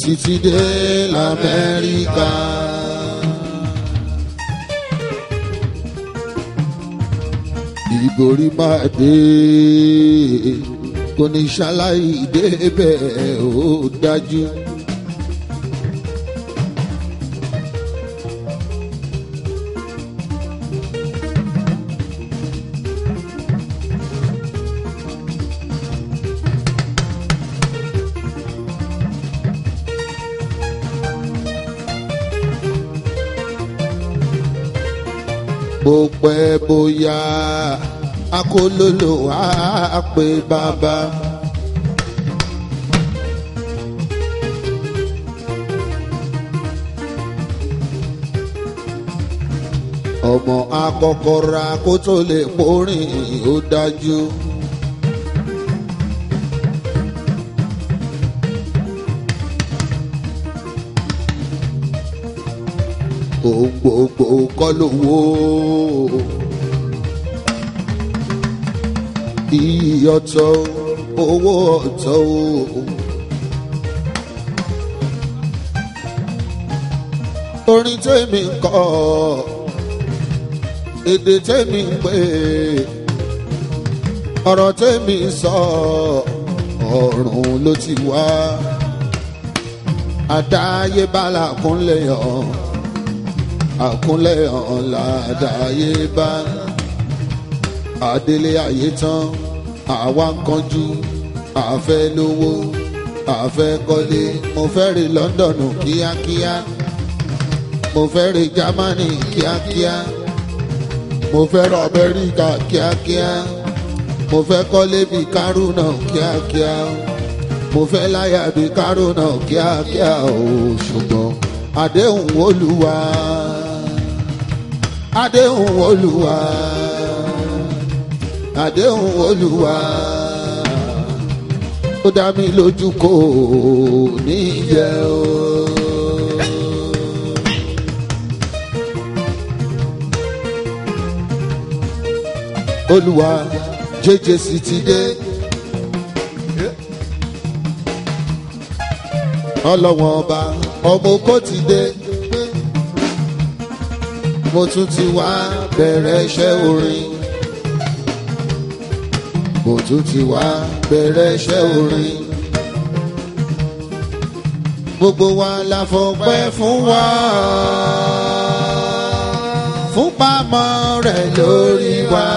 títí dé lamẹ́ríkà. ìborí máa dé kò ní ṣaláì débẹ̀ ó dájú. bó pẹ́ bóyá akólólò á pé bàbá. ọmọ akọ́kọ́ ra kó tó lè porin ó dájú. gbogbo kọ́ lówó. iyì ọ̀tọ̀ owó ọ̀tọ̀ o. orin tèmi ń kọ èdè tèmi ń pè ọ̀rọ̀ tèmi ń sọ ọ̀run ló ti wá àdáyébá làkúnlẹ̀ hàn àkúnlẹ̀ hàn ládàáyébá àdélé ayé tán àwa ń kanjú àfẹ́ lówó àfẹ́ kọ́lé mo fẹ́ rí London kíákíá mo fẹ́ rí Germany kíákíá mo fẹ́ rí Amẹ́ríkà kíákíá mo fẹ́ kọ́lé bíi kárúnà kíákíá mo fẹ́ láyà bíi kárúnà kíákíá o ṣùgbọ́n àdéhùn Olúwa àdéhùn Olúwa àdéhùn Olúwa ó dá mi lójú kò ní yẹ o. Olúwa jẹjẹ sì ti dé. ọlọ́wọ́n ọba ọmọ oko ti dé. mo tún ti wá bẹ̀rẹ̀ iṣẹ́ orin. mo tún ti wá bẹ̀rẹ̀ iṣẹ́ orin. gbogbo wa la fọpẹ́ fún wa. fún pamọ́ rẹ̀ lórí wa.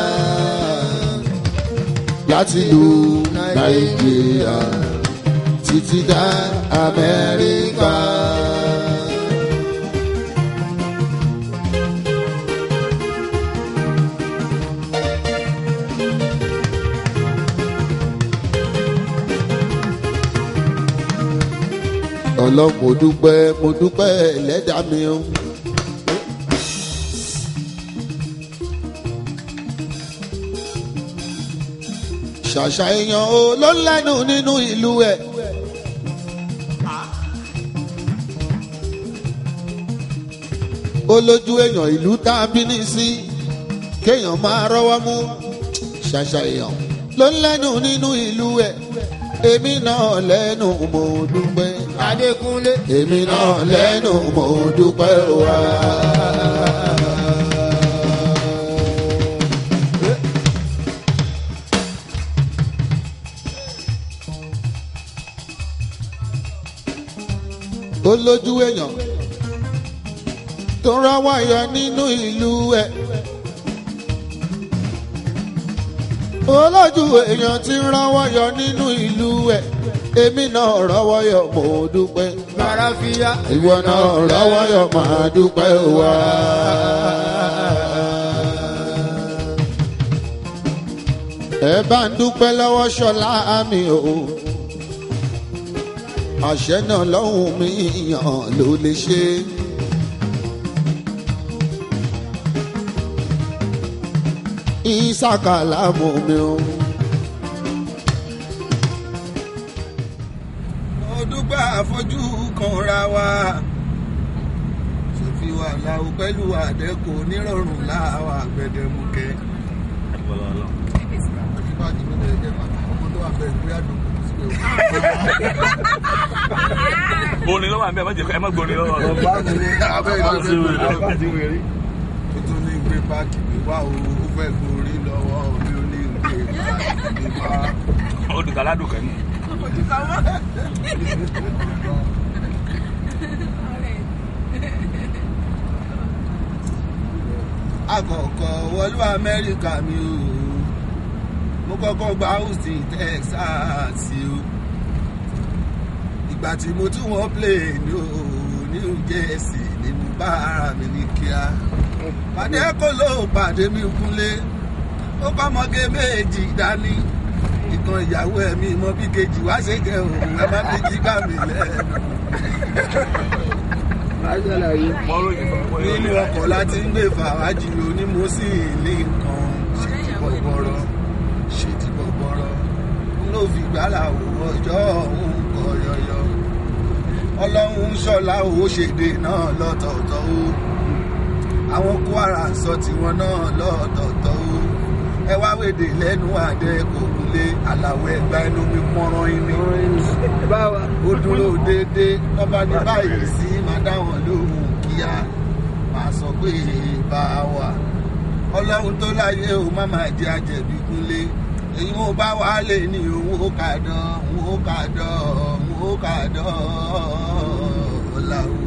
láti lu nàìjíríà títí dá amẹ́ríkà. ọlọ́run mo dúpẹ́ mo dúpẹ́ ẹlẹ́dàá mi o. ṣàṣà èèyàn o ló ń lẹ́nu nínú ìlú ẹ̀. ó lójú èèyàn ìlú tá a bí ní sí kéèyàn máa rọ́wọ́ mú ṣàṣà èèyàn ló ń lẹ́nu nínú ìlú ẹ̀ èmi náà lẹ́nu mo dúpẹ́. Adékúnlé. èmi náà lẹ́nu mo dúpẹ́ wá. ó lójú èèyàn tó rọ́wọ́ yọ nínú ìlú ẹ̀. olójú èèyàn ti ń rọ́wọ́ yọ nínú ìlú ẹ̀ èmi náà rọ́wọ́ yọ mo dúpẹ́. Màráfíà. ìwọ náà rọ́wọ́ yọ máa dúpẹ́ wá. ẹ bá ń dúpẹ́ lọ́wọ́ ṣọlá mi o àṣẹ náà lọ́hùn mi yàn ló lè ṣe. ìsàkàlà mú mi o. Mo dúpẹ́ àfojú kan ra wa. Ṣèfi wà láwo pẹ̀lú àdẹ́kù nírọ̀rùn láwa gbẹdẹmukẹ́. Ìbájú mi lè jẹ́ ọmọ tó wà bẹ̀rẹ̀ bí àdùnkù sí o. wà mí ẹ má jẹ ẹ má gbóni lọ́wọ́ rẹ̀. ọba mi ní abẹ́ Àbá ti wèrè. ìdílé àti wèrè tuntun ní gbé páàkì mi wá o ó fẹ́ gorí lọ́wọ́ mi ò ní gbé páàkì mi wá. ó dùn káládùn kan ní. àkọ́kọ́ wọlú amẹ́ríkà mi o mo kọ́kọ́ gba Austin Texas o ìgbà tí mo tún wọ́n plane o New Jersey ni mo bá ara mi ní kíá pàdé kó ló pàdé mi kúnlé ó kọ́ ọmọge méjì dání ìkan ìyàwó ẹ̀mí mọ bí kejì wá ṣe kẹ́ òun ẹ má méjì gbà mí lẹ́nu nínú ọkọ̀ láti ń gbé fàwájì onímọ̀ sí ilé nǹkan ṣe ti bọ̀bọ̀rọ̀ ṣe ti bọ̀bọ̀rọ̀ ló fi gbàlà wò ọjọ́ òun kọ yọyọ ọlọ́run ṣọlá ò ṣèdè náà lọ́tọ̀ọ̀tọ̀ o àwọn kwara sọ tiwọn náà lọ́tọ̀ọ̀tọ̀ o ẹ wá wèdè lẹ́nu àdẹ kò kúlé àlàwọ̀ ẹ̀gbá ẹnu mi pọ́nrán iní ó dúró déédéé lọ́ba ní báyìí sí máa dá wọn lóhùn kíá máa sọ pé bá a wà ọlọ́run tó láyé o má máa jẹ́ àjẹ̀bí kúnlé èyí mo bá wà lè ní òun ó kà dán òun ó kà dán òun ó kà dán ọ̀la o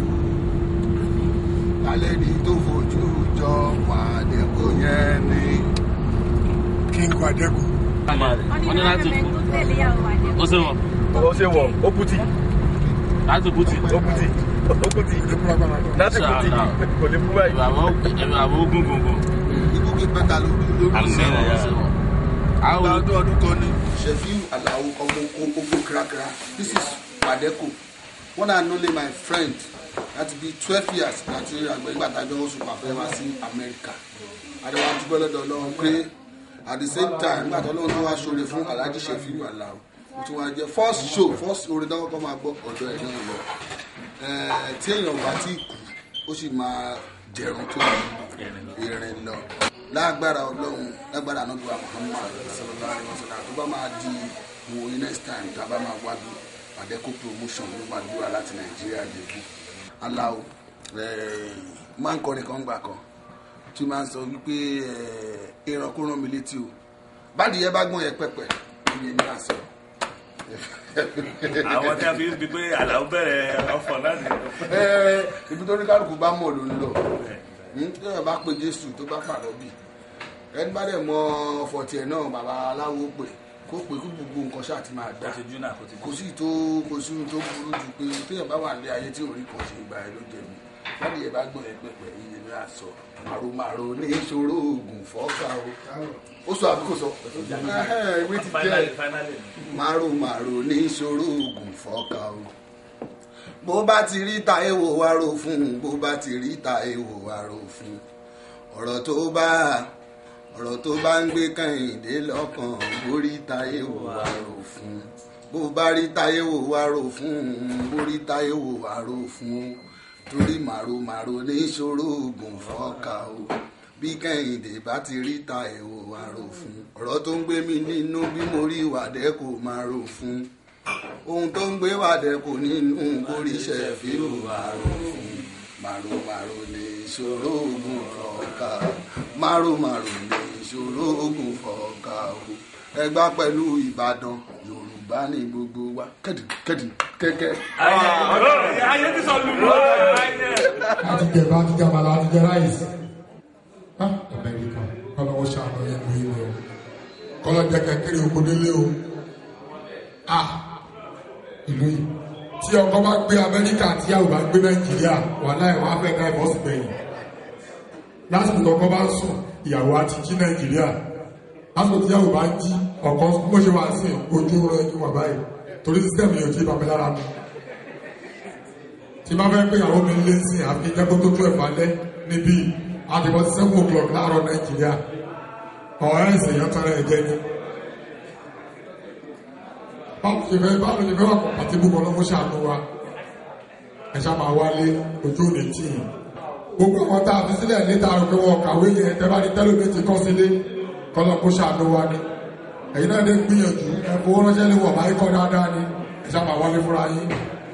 kálẹ̀ ní tó fojú jọ pàdé kò yẹn ni. King Wadeku. wọ́n ní láti kú ó ṣe wọ̀ ó ṣe wọ̀ ó kùtì láti kú ti. ó kùtì ó kùtì láti kùtì kò lè mú báyìí. ẹ̀rọ àwọn ẹ̀rọ àwọn ogun gbogbo. ikú kí pẹ́ta lórí lórí àmì ìṣẹ́ ẹ̀rọ ṣe wọ̀. àwọn ọdún ọdún kan ní Shefiu Alao ọmọ ogun kírakíra this is Wadeku one and only my friend láti bí twelve years láti àgbẹ̀ nígbà tájọ́ oṣù pàfẹ́ wá sí Amẹ́ríkà adéwà dúpẹ́ lọ́dọ̀ Ọlọ́run pé at the same time nígbà tó Ọlọ́run tó wá ṣoore fún Alhaji Shefiu Alao mo tún wá jẹ first show first orin tó kọ́kọ́ máa gbọ́ ọ̀dọ̀ ẹ̀ náà lọ Eh, tí èèyàn bá tí kú ó sì máa jẹun tó ìrìn lọ lágbára Ọlọ́run lágbára anábíwá Muhammad sallallahu alaihi wasallam tó bá máa di wo next time tá a bá máa wá bí Wadeku promotion ló máa dúrà láti Nàìjíríà débù Alao eh, máa ń kọrin kan gbà kan tí máa ń sọ wípé eh, ìran kó rán mi létí o báàdì yẹn bá gbọ́n yẹn pẹ̀pẹ̀ ìyẹn ní àṣẹ àwọn tí a fi ń bi pé àlàó bẹ̀rẹ̀ ọ̀fọ̀ láti. Ẹ, ibi tó ní kálukú bá mọ̀ ló ń lọ Hmm, tí ẹ bá pe Jésù tó bá pàdé bí ẹni bá dẹ̀ mọ fọ̀tì ẹ̀ náà bàbá aláwo pè kó pè kó gbogbo nǹkan ṣáà ti máa dá ṣe júnà kò ti kò sí tó kò sí ohun tó burú ju pé téèyàn bá wà ní ayé tí orí kan ṣe ìgbà ẹ ló jẹ̀bi láti yẹ bá gbọ́n ẹ pẹ̀pẹ̀ iye ní àṣọ màrúmàrú ní ìṣòro oògùn fọ́ọ̀kà o ó sọ àbí kò sọ Ẹhẹ́, ìwé ti jẹ́ finally finally. márùmárù ní ìṣòro oògùn fọ́ọ̀kà o bó bá ti rí ta èèwò wá rò fún un bó bá ti rí ta èèwò wá rò fún un ọ̀rọ̀ tó bá ọ̀rọ̀ tó bá ń gbé kẹ́hìndé lọ́kàn bó rí ta èèwò wá rò fún un bó bá rí ta èèwò wá rò fún un bó rí ta èèwò wá rò fún un torí màrúmàrú ní ìṣòro oògùn fọ́ọ̀kà o bí kẹ́hìndé bá ti rí ta èèwò wá rò fún un ọ̀rọ̀ tó ń gbé mi nínú bí mo rí Wadeku máa rò fún un ohun tó ń gbé Wadeku nínú kórìíṣẹ́ fíìmù àrò fún màrúmàrú ní ìṣòro oògùn fọ́ọ̀kà màrúmàrú ní ìṣòro oògùn fọ́ọ̀kà o ẹgbà pẹ̀lú Ìbàdàn Yorùbá ní gbogbo wa kẹ́dì kẹ́dì kẹ́kẹ́. ayé ti sọ lùlù. Láti jẹ bá ti jẹ àmàlà àti jẹ ráìsì. Á Amẹ́ríkà kọ́lọ́ wọ́n ṣàánú yẹn lórí mi o. Kọ́lọ́ jẹ kẹ́kẹ́rẹ́ oko délé o. À ìlú yìí. Tí ọkọ bá gbé Amẹ́ríkà tí àwọn bá gbé Nàìjíríà wàhálà ẹ̀ wọ́n á fẹ́ ká ìbọ́sì gbẹ̀yìn. Lásìkò tí ọkọ bá ń sùn, ìyàwó á ti jí Nàìjíríà. Lásìkò tí ìyàwó bá ń jí, ọkọ bó ṣe wà sí ojú rẹ̀ ju wà báyìí. Torí sísẹ́mù yóò ti bàbá lára mi tí bá fẹ́ pé ìyàwó mi lé sí àfi jẹ́kó tó tó ẹ̀fà lẹ́ níbí àdìbò seven o'clock láàárọ̀ nàìjíríà ọ̀rẹ́ ìsèyàn tán rẹ̀ jẹ́ ní. báwo ṣe fẹ́ báwo ṣe fẹ́ wà pọ̀ àti gbogbo ọlọ́mọ ṣàánú wa ẹ ṣá máa wálé ojú òní tì í. gbogbo àwọn tá a fi sílẹ̀ níta pé wọn kàwé yẹn tẹ́ bá ní tẹ́lómi ti kọ́ sílé kọ́lọ́mọ ṣàánú wa ni. ẹ̀yin náà dé gbìyànjú ẹ fowó ránṣẹ́ lé wọ̀ máa kọ́ dáadáa ni ẹ ṣá máa wálé fúnra yín